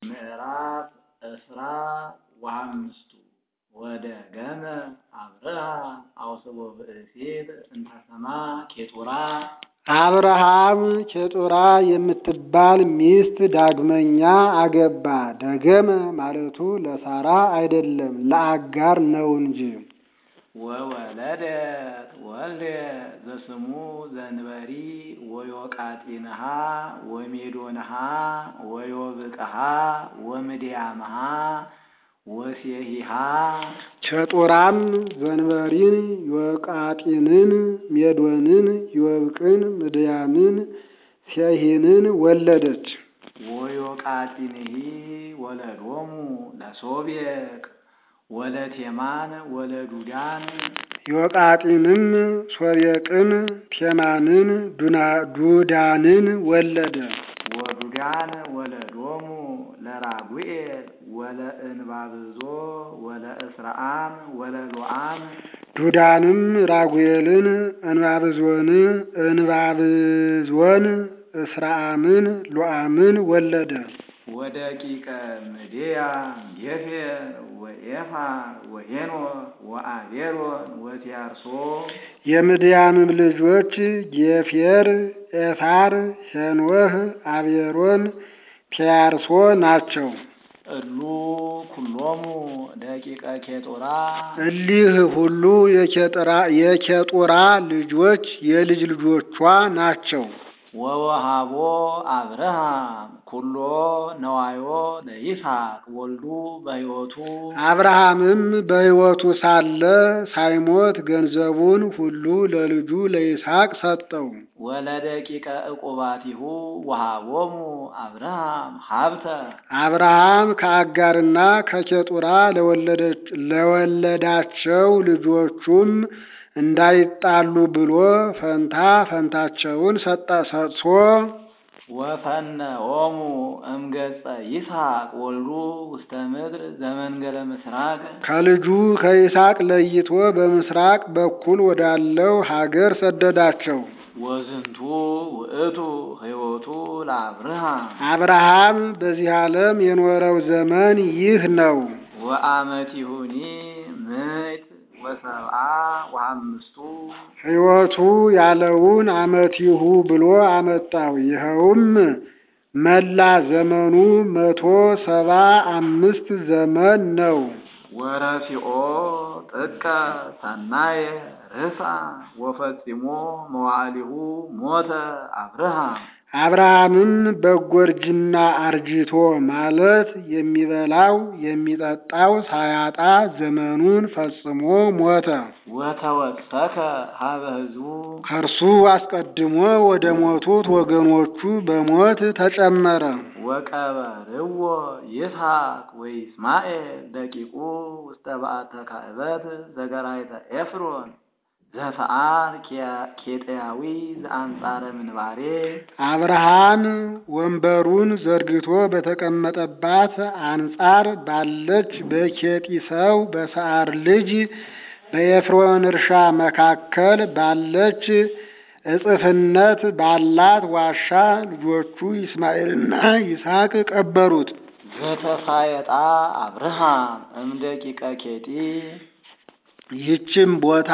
ምዕራፍ እስራ ወአምስቱ ወደገመ አብርሃም አውስቦ ብእሲት እንተሰማ ኬጡራ አብርሃም ኬጡራ የምትባል ሚስት ዳግመኛ አገባ። ደገመ ማለቱ ለሳራ አይደለም ለአጋር ነው እንጂ። ወወለደት ወልደ ዘስሙ ዘንበሪ ወዮቃጢንሃ ወሜዶንሃ ወዮብቅሃ ወምድያምሃ ወሴሂሃ ኬጡራም ዘንበሪን፣ ዮቃጢንን፣ ሜዶንን፣ ዮብቅን፣ ምድያምን፣ ሴሂንን ወለደች። ወዮቃጢንሂ ወለዶሙ ለሶቤቅ ወለቴማን ወለዱዳን ዮቃጢንም ሶቤቅን፣ ቴማንን፣ ዱዳንን ወለደ። ወዱዳን ወለዶሙ ለራጉኤል ወለእንባብዞ ወለእስራአም ወለሎአም ዱዳንም ራጉኤልን፣ እንባብዞን እንባብዞን እስራአምን ሎአምን ወለደ። ወደቂቀ ምድያም ጌፌር ወኤፋር ወሄኖር ወአቤሮን ወቲያርሶ የምድያምም ልጆች ጌፌር፣ ኤፋር፣ ሄኖህ፣ አቤሮን፣ ቲያርሶ ናቸው። እሉ ኩሎሙ ደቂቀ ኬጡራ እሊህ ሁሉ የኬጡራ ልጆች የልጅ ልጆቿ ናቸው። ወወሃቦ አብርሃም ኩሎ ነዋዮ ለይስሐቅ ወልዱ በሕይወቱ አብርሃምም በሕይወቱ ሳለ ሳይሞት ገንዘቡን ሁሉ ለልጁ ለይስሐቅ ሰጠው። ወለደቂቀ ዕቁባቲሁ ወሃቦሙ አብርሃም ሀብተ አብርሃም ከአጋርና ከኬጡራ ለወለዳቸው ልጆቹም እንዳይጣሉ ብሎ ፈንታ ፈንታቸውን ሰጥቶ ወፈነኦሙ እምገጸ ይስሐቅ ወልዱ ውስተ ምድር ዘመንገለ ምስራቅ ከልጁ ከይስሐቅ ለይቶ በምስራቅ በኩል ወዳለው ሀገር ሰደዳቸው። ወዝንቱ ውእቱ ሕይወቱ ለአብርሃም አብርሃም በዚህ ዓለም የኖረው ዘመን ይህ ነው። ወአመቲሁኒ ምዕት ወሰብአ ወአምስቱ ሕይወቱ ያለውን አመቲሁ ብሎ አመጣው። ይኸውም መላ ዘመኑ መቶ ሰባ አምስት ዘመን ነው። ወረፊኦ ጥቀ ሰናየ ርሳ ወፈጺሞ መዋዕሊሁ ሞተ አብርሃም አብርሃምም በጎርጅና አርጅቶ ማለት የሚበላው የሚጠጣው ሳያጣ ዘመኑን ፈጽሞ ሞተ። ወተወሰከ ሀበ ሕዝቡ ከእርሱ አስቀድሞ ወደ ሞቱት ወገኖቹ በሞት ተጨመረ። ወቀበርዎ ይስሐቅ ወይስማኤል ደቂቁ ውስተ በአተ ካዕበት ዘገራይተ ኤፍሮን ዘፈአር ኬጥያዊ ዘአንጻረ ምንባሬ አብርሃም ወንበሩን ዘርግቶ በተቀመጠባት አንጻር ባለች በኬጢ ሰው በሰዓር ልጅ በኤፍሮን እርሻ መካከል ባለች እጽፍነት ባላት ዋሻ ልጆቹ ይስማኤልና ይስሐቅ ቀበሩት። ዘተሳየጣ አብርሃም እምደቂቀ ኬጢ ይህችም ቦታ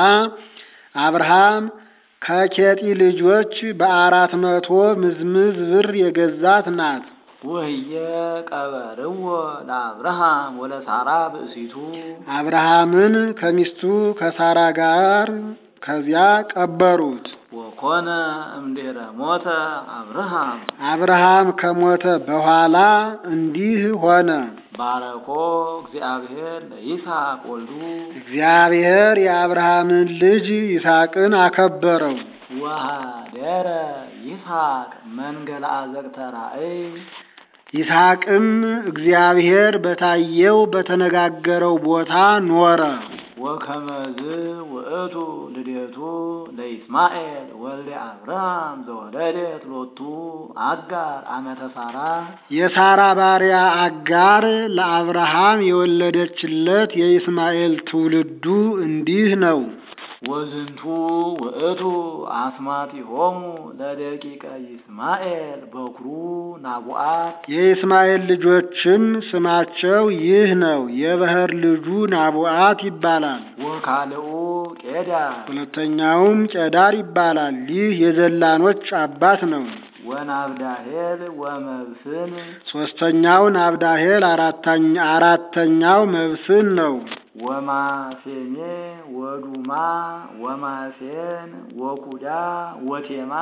አብርሃም ከኬጢ ልጆች በአራት መቶ ምዝምዝ ብር የገዛት ናት። ወህየ ቀበርዎ ለአብርሃም ወለሳራ ብእሲቱ አብርሃምን ከሚስቱ ከሳራ ጋር ከዚያ ቀበሩት። ወኮነ እምድኅረ ሞተ አብርሃም አብርሃም ከሞተ በኋላ እንዲህ ሆነ። ባረኮ እግዚአብሔር ለይስሐቅ ወልዱ እግዚአብሔር የአብርሃምን ልጅ ይስሐቅን አከበረው። ወሃደረ ይስሐቅ መንገለ አዘቅተ ራእይ ይስሐቅም እግዚአብሔር በታየው በተነጋገረው ቦታ ኖረ። ወከመዝ ውእቱ ልደቱ ለይስማኤል ወልደ አብርሃም ዘወለደት ሎቱ አጋር አመተ ሳራ የሳራ ባሪያ አጋር ለአብርሃም የወለደችለት የይስማኤል ትውልዱ እንዲህ ነው። ወዝንቱ ውእቱ አስማቲሆሙ ለደቂቀ ይስማኤል በኩሩ ናቡአት የኢስማኤል ልጆችም ስማቸው ይህ ነው። የበኵር ልጁ ናቡአት ይባላል። ወካልኡ ቄዳር ሁለተኛውም ጨዳር ይባላል። ይህ የዘላኖች አባት ነው። ወናብዳሄል ወመብስን ሶስተኛው ናብዳሄል፣ አራተኛ- አራተኛው መብስን ነው። ወማሴሜ ወዱማ ወማሴን ወኩዳ ወቴማ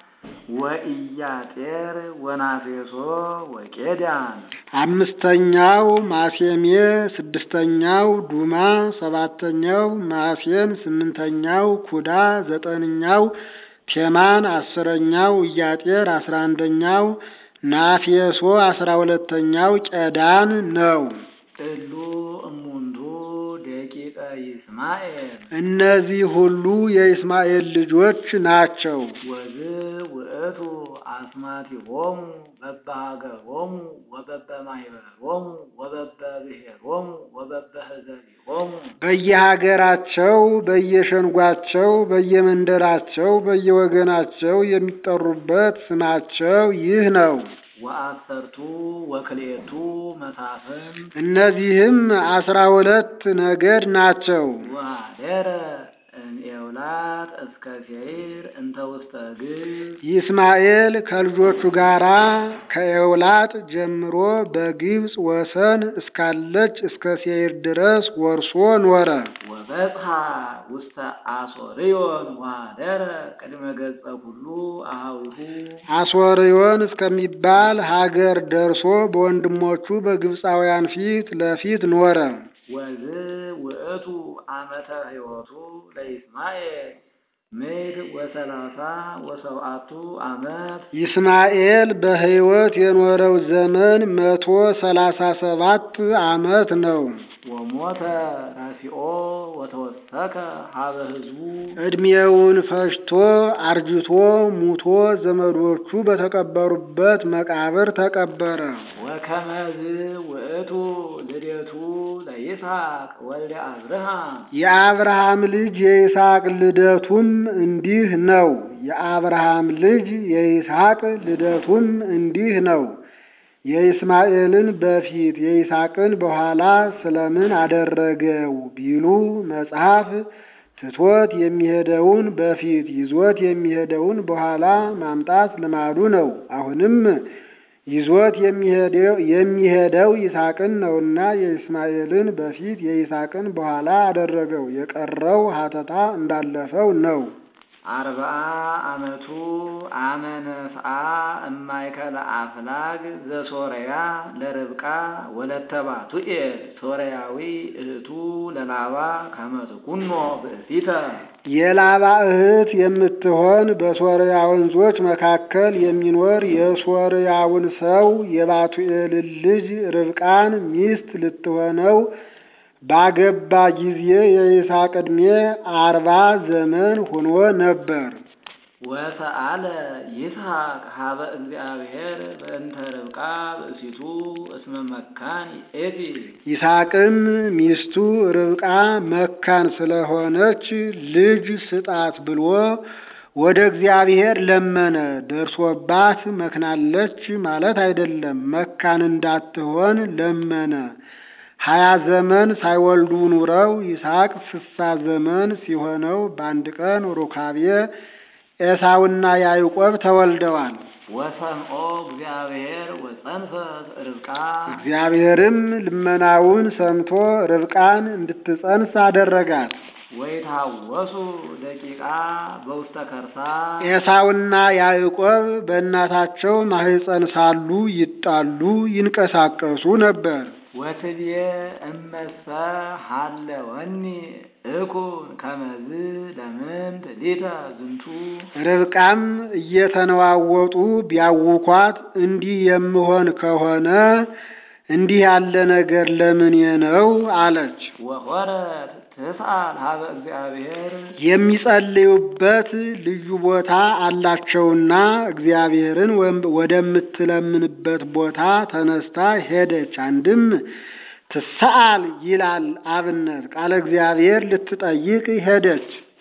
ወኢያጤር ወናፌሶ ወቄዳን አምስተኛው ማሴሜ፣ ስድስተኛው ዱማ፣ ሰባተኛው ማሴን፣ ስምንተኛው ኩዳ፣ ዘጠነኛው ቴማን፣ አስረኛው ኢያጤር፣ አስራ አንደኛው ናፌሶ፣ አስራ ሁለተኛው ቄዳን ነው። እሉ እሙንቱ ደቂቀ ይስማኤል እነዚህ ሁሉ የኢስማኤል ልጆች ናቸው። ወዝ ውእቱ አስማቲሆሙ በበሀገሮሙ ወበበማኅበሮሙ ወበበብሔሮሙ ወበበህዘቢሆሙ በየሀገራቸው፣ በየሸንጓቸው፣ በየመንደራቸው፣ በየወገናቸው የሚጠሩበት ስማቸው ይህ ነው። ወአሰርቱ ወክልኤቱ መሳፍን እነዚህም አስራ ሁለት ነገድ ናቸው። ወአደረ እምኤውላጥ እስከ ሴይር እንተ ውስተ ግብፅ ይስማኤል ከልጆቹ ጋር ከኤውላጥ ጀምሮ በግብፅ ወሰን እስካለች እስከ ሴይር ድረስ ወርሶ ኖረ። ወበጽሐ ውስተ አሶርዮን ወአደረ ቅድመ ገጸ ኩሉ አኀዊሁ አሶርዮን እስከሚባል ሀገር ደርሶ በወንድሞቹ በግብፃውያን ፊት ለፊት ኖረ። ወዝ ውእቱ ዓመተ ሕይወቱ ለይስማኤል ምድ ወሰላሳ ወሰብአቱ ዓመት ይስማኤል በሕይወት የኖረው ዘመን መቶ ሰላሳ ሰባት ዓመት ነው። ወሞተ ረሲኦ ወተወሰከ ሀበ ሕዝቡ ዕድሜውን ፈጅቶ አርጅቶ ሙቶ ዘመዶቹ በተቀበሩበት መቃብር ተቀበረ። ወከመዝ ውእቱ ልደቱ ለይስሐቅ ወልደ አብርሃም የአብርሃም ልጅ የይስሐቅ ልደቱም እንዲህ ነው። የአብርሃም ልጅ የይስሐቅ ልደቱም እንዲህ ነው። የኢስማኤልን በፊት የይስሐቅን በኋላ ስለምን አደረገው ቢሉ መጽሐፍ ትቶት የሚሄደውን በፊት ይዞት የሚሄደውን በኋላ ማምጣት ልማዱ ነው። አሁንም ይዞት የሚሄደው የሚሄደው ይስሐቅን ነውና የኢስማኤልን በፊት የይስሐቅን በኋላ አደረገው። የቀረው ሀተታ እንዳለፈው ነው። አርብዓ ዓመቱ አመ ነስአ እማይከለ አፍላግ ዘሶርያ ለርብቃ ወለተ ባቱኤል ሶርያዊ እህቱ ለላባ ከመ ትኩኖ ብእሲተ የላባ እህት የምትሆን በሶርያ ወንዞች መካከል የሚኖር የሶርያውን ሰው የባቱኤልን ልጅ ርብቃን ሚስት ልትሆነው ባገባ ጊዜ የይስሐቅ ዕድሜ አርባ ዘመን ሆኖ ነበር። ወሰአለ ይስሐቅ ሀበ እግዚአብሔር በእንተ ርብቃ ብእሲቱ እስመ መካን ኤቲ ይስሐቅም ሚስቱ ርብቃ መካን ስለሆነች ልጅ ስጣት ብሎ ወደ እግዚአብሔር ለመነ። ደርሶባት መክናለች ማለት አይደለም፣ መካን እንዳትሆን ለመነ። ሀያ ዘመን ሳይወልዱ ኑረው ይስሐቅ ስሳ ዘመን ሲሆነው በአንድ ቀን ሩካቤ ኤሳውና ያዕቆብ ተወልደዋል። ወሰምኦ እግዚአብሔር ወጸንፈት ርብቃ እግዚአብሔርም ልመናውን ሰምቶ ርብቃን እንድትጸንስ አደረጋት። ወይታወሱ ደቂቃ በውስተ ከርሳ ኤሳውና ያዕቆብ በእናታቸው ማኅፀን ሳሉ ይጣሉ ይንቀሳቀሱ ነበር። ወትብዬ እመሰ ሀለወኒ እኩን ከመዝ ለምንት ሊተ ዝንቱ ርብቃም እየተነዋወጡ ቢያውኳት እንዲህ የምሆን ከሆነ እንዲህ ያለ ነገር ለምን ነው አለች። ወኮረት ትስአል ሀበ እግዚአብሔር የሚጸልዩበት ልዩ ቦታ አላቸውና እግዚአብሔርን ወደምትለምንበት ቦታ ተነስታ ሄደች። አንድም ትሰአል ይላል አብነት ቃለ እግዚአብሔር ልትጠይቅ ሄደች።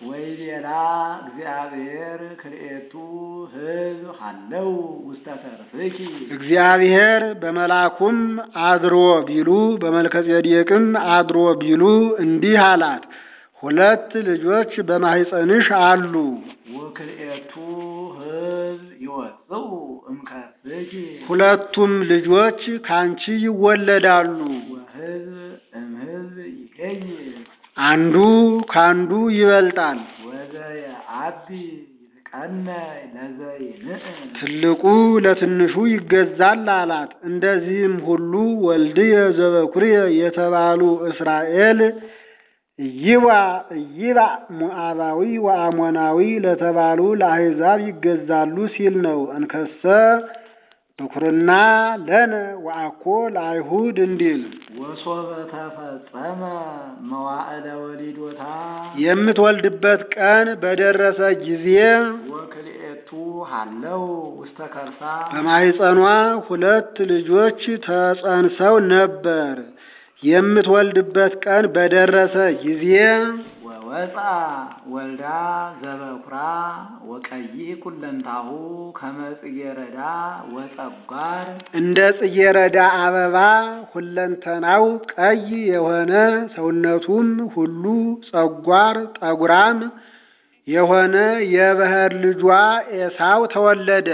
ወይቤላ እግዚአብሔር ክልኤቱ ሕዝብ ሀለው ውስተ ተርፍኪ እግዚአብሔር በመልአኩም አድሮ ቢሉ በመልከጼዴቅም አድሮ ቢሉ እንዲህ አላት፣ ሁለት ልጆች በማኅፀንሽ አሉ። ወክልኤቱ ሕዝብ ይወፅኡ እምከርሥኪ ሁለቱም ልጆች ካንቺ ይወለዳሉ። ወሕዝብ እምሕዝብ ይሄይስ አንዱ ካንዱ ይበልጣል። ወዘየአቢ ይትቀነይ ለዘይንእም ትልቁ ለትንሹ ይገዛል አላት። እንደዚህም ሁሉ ወልድየ ዘበኩርየ የተባሉ እስራኤል ኢይባ ኢይባ ሞዓባዊ ወአሞናዊ ለተባሉ ለአሕዛብ ይገዛሉ ሲል ነው። እንከሰ ብኩርና ለነ ወአኮ ለአይሁድ እንዲል ወሶበ ተፈጸመ መዋዕለ ወሊዶታ የምትወልድበት ቀን በደረሰ ጊዜ ወክልኤቱ ሀለው ውስተ ከርሳ በማኅፀኗ ሁለት ልጆች ተጸንሰው ነበር። የምትወልድበት ቀን በደረሰ ጊዜ ወወፃ ወልዳ ዘበኩራ ወቀይሕ ኩለንታሁ ከመ ጽጌረዳ ወጸጓር እንደ ጽጌረዳ አበባ ሁለንተናው ቀይ የሆነ ሰውነቱም ሁሉ ጸጓር ጠጉራም የሆነ የበኵር ልጇ ኤሳው ተወለደ።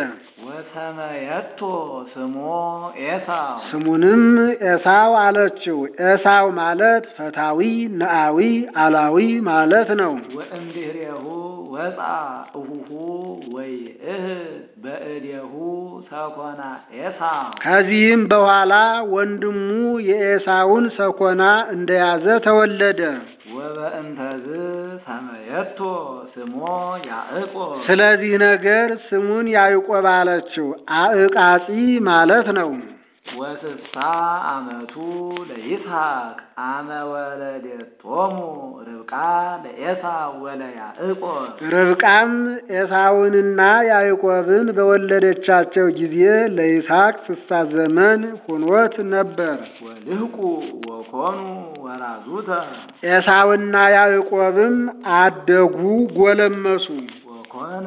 ወሰመየቶ ስሞ ኤሳው ስሙንም ኤሳው አለችው። ኤሳው ማለት ፈታዊ፣ ነአዊ፣ አላዊ ማለት ነው። ወእምድኅሬሁ ወፃ እሁሁ ወይእህ በእዴሁ ሰኮና ኤሳው ከዚህም በኋላ ወንድሙ የኤሳውን ሰኮና እንደያዘ ተወለደ። ወበእንተዝ ሰመየቶ ስሞ ያዕቆብ ስለዚህ ነገር ስሙን ያዕቆብ አለችው። አዕቃጺ ማለት ነው። ወስሳ ዓመቱ ለይስሐቅ አመ ወለደቶሙ ርብቃ ለኤሳው ወለያዕቆብ ርብቃም ኤሳውንና ያዕቆብን በወለደቻቸው ጊዜ ለይስሐቅ ስሳ ዘመን ሆኖት ነበር። ወልህቁ ወኮኑ ወራዙተ ኤሳውና ያዕቆብም አደጉ፣ ጎለመሱ። ወኮነ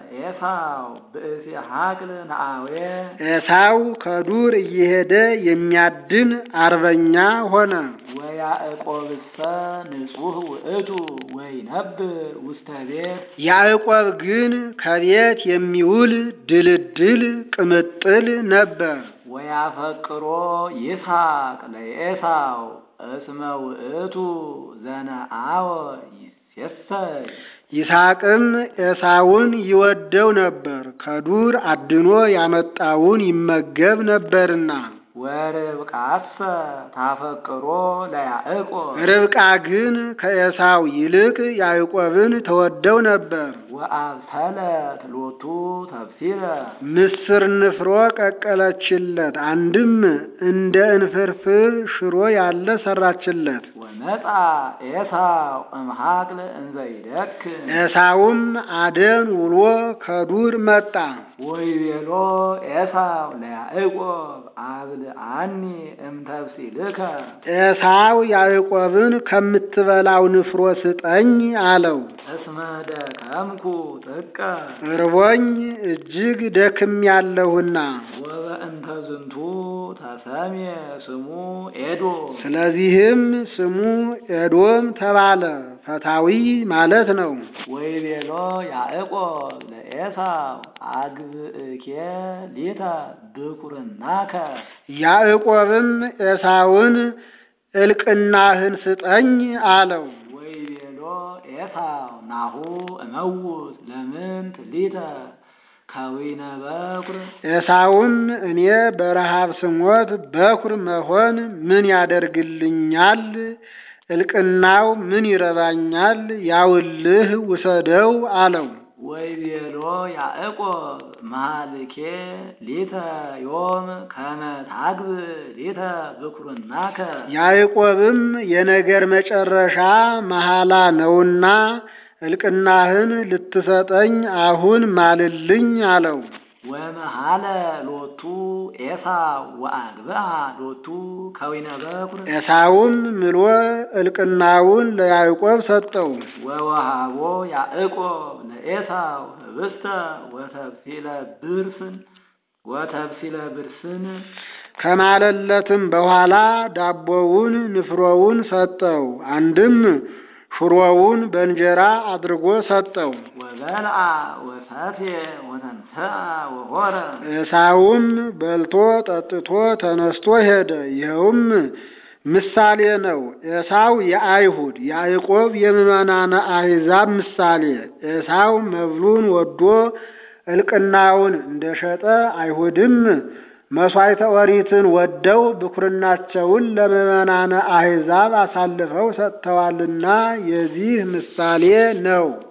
ኤሳው ብእሲ ሐቅል ነአዌ ኤሳው ከዱር እየሄደ የሚያድን አርበኛ ሆነ። ወያዕቆብሰ ንጹሕ ውእቱ ወይነብር ውስተ ቤት ያዕቆብ ግን ከቤት የሚውል ድልድል ቅምጥል ነበር። ወያፈቅሮ ይስሐቅ ለኤሳው እስመ ውእቱ ዘነአወ ይሴሰይ ይስሐቅም ኤሳውን ይወደው ነበር፣ ከዱር አድኖ ያመጣውን ይመገብ ነበርና። ወርብቃሰ ታፈቅሮ ለያዕቆብ ርብቃ ግን ከኤሳው ይልቅ ያዕቆብን ተወደው ነበር። ወአብሰለት ሎቱ ተብሲለ ምስር ንፍሮ ቀቀለችለት፣ አንድም እንደ እንፍርፍር ሽሮ ያለ ሰራችለት። ወመጣ ኤሳው እምሃቅል እንዘ ይደክም ኤሳውም አደን ውሎ ከዱር መጣ። ወይቤሎ ኤሳው ለያዕቆብ አብልዓኒ እምተብሲልከ ኤሳው ያዕቆብን ከምትበላው ንፍሮ ስጠኝ አለው። እስመ ደከምኩ ጥቀ እርቦኝ እጅግ ደክም ያለሁና ወበእንተ ዝንቱ ተሰምየ ስሙ ኤዶም ስለዚህም ስሙ ኤዶም ተባለ። ፈታዊ ማለት ነው። ወይቤሎ ያዕቆብ ለኤሳው አግብእኬ ሊተ ብኩርናከ ያዕቆብም ኤሳውን እልቅናህን ስጠኝ አለው። ወይቤሎ ኤሳው ናሁ እመውት ለምንት ሊተ ከዊነ በኩር ኤሳውም እኔ በረሃብ ስሞት በኩር መሆን ምን ያደርግልኛል? እልቅናው ምን ይረባኛል? ያውልህ ውሰደው አለው። ወይቤሎ ያዕቆብ መሃልኬ ሊተ ዮም ከመ ታግብ ሊተ ብኩርናከ ያዕቆብም የነገር መጨረሻ መሐላ ነውና እልቅናህን ልትሰጠኝ አሁን ማልልኝ አለው። ወመሃለ ሎቱ ኤሳው ወአግብአ ሎቱ ከዊነ በኩር ኤሳውም ምሎ እልቅናውን ለያዕቆብ ሰጠው። ወወሃቦ ያዕቆብ ለኤሳው ህብስተ ወተብሲለ ብርስን ወተብሲለ ብርስን ከማለለትም በኋላ ዳቦውን ንፍሮውን ሰጠው። አንድም ሽሮውን በእንጀራ አድርጎ ሰጠው። ወበልዓ ወሰትየ ወተንሥአ ወሖረ ኤሳውም በልቶ ጠጥቶ ተነስቶ ሄደ። ይኸውም ምሳሌ ነው። ኤሳው የአይሁድ ያዕቆብ የምዕመናነ አሕዛብ ምሳሌ። ኤሳው መብሉን ወዶ እልቅናውን እንደሸጠ አይሁድም መሥዋዕተ ኦሪትን ወደው ብኩርናቸውን ለምዕመናነ አሕዛብ አሳልፈው ሰጥተዋልና የዚህ ምሳሌ ነው።